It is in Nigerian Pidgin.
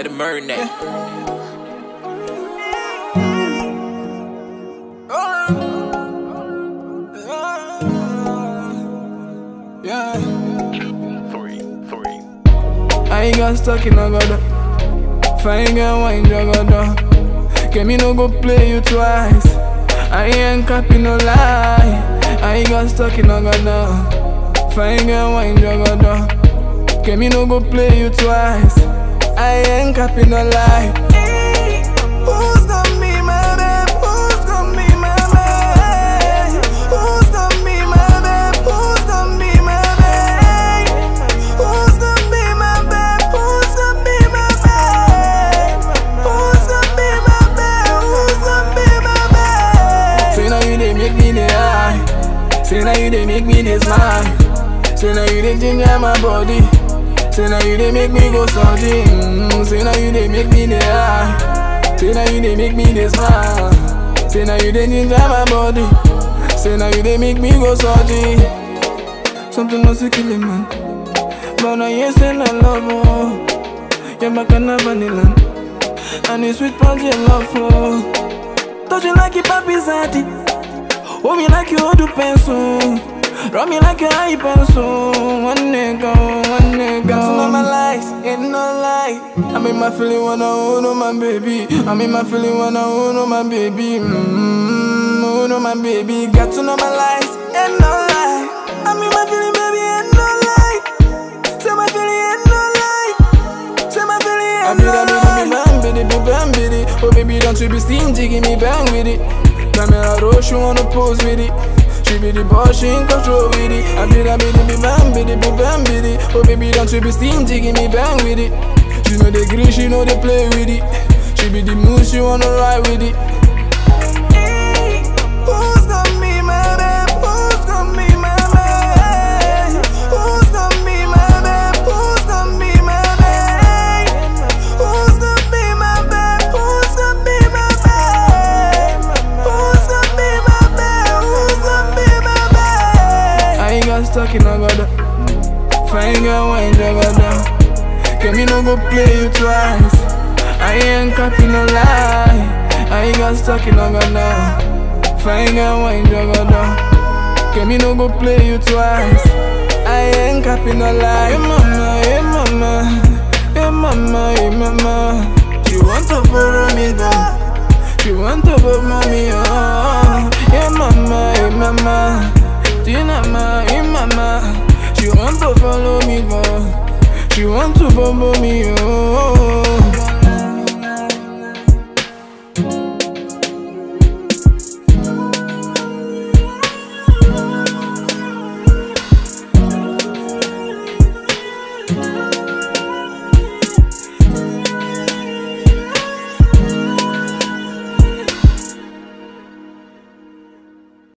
let it marinate. Yeah. Three, three. I ain't got stuck in a gutter. Fine girl, wine jagada. Can me no go play you twice. I ain't copy no lie. I ain't got stuck in a gutter. Fine girl, wine jagada. Can me no go play you twice. I ain't copy no lie. Who's gonna be my babe? Who's gonna be my babe? Who's gonna be my babe? Who's gonna be my babe? Who's gonna be my babe? Who's gonna be my babe? Who's gonna be my babe? Who's gonna be my babe? Say now you they make me the high. Say now you they make me the smile. Say now you they ginger my body. Say now you they make me go salty. Mm, say now you they make me the high. Say now you they make me the smile. Say now you they ginger my body. Say now you they make me go salty. Something must kill a man. But now you say I love oh. You're my kind of vanilla. And it's sweet punch your love oh. Touch you like a papi zati. Hold me like you hold a pencil. Rub me like a high pencil. One nigga, one nigga. Got to know my lies, ain't no lie. I'm in my feeling when I hold on my baby. I'm in my feeling when I hold on my baby. Mmm, hold on my baby. Got to know my lies, ain't no lie. I'm in my feeling, baby, ain't no lie. Say my feeling, ain't no lie. Say my feeling, ain't no lie. Bang, biddy, biddy, bang, biddy. Oh, baby, don't you be stingy, give me bang with it. Camera roll, she wanna pose with it. She be the boss, she in control with it. I be that biddy, be bang, biddy, be bang, biddy. Oh, baby, don't you be stingy, give me bang with it. She know the green, she know they play with it. She be the moose, she wanna ride with it. Who's gonna be my babe? Who's gonna be my babe? Who's gonna be my babe? Who's gonna be my babe? Who's gonna be my babe? Who's gonna be my babe? Who's gonna be my babe? Who's gonna be my babe? I ain't got stuck in a gutter. Fine girl, wine jagada. Can me no go play you twice? I ain't copy no lie. I ain't got stuck in a gutter. Fine girl, wine jagada. Can me no go play you twice? I ain't copy no lie. Hey mama, hey mama, hey mama, hey mama. She want to borrow me down. She want to borrow mommy, oh. Hey mama, hey mama. Dinama, hey mama. She want to follow me, go. She want to bumble me, oh.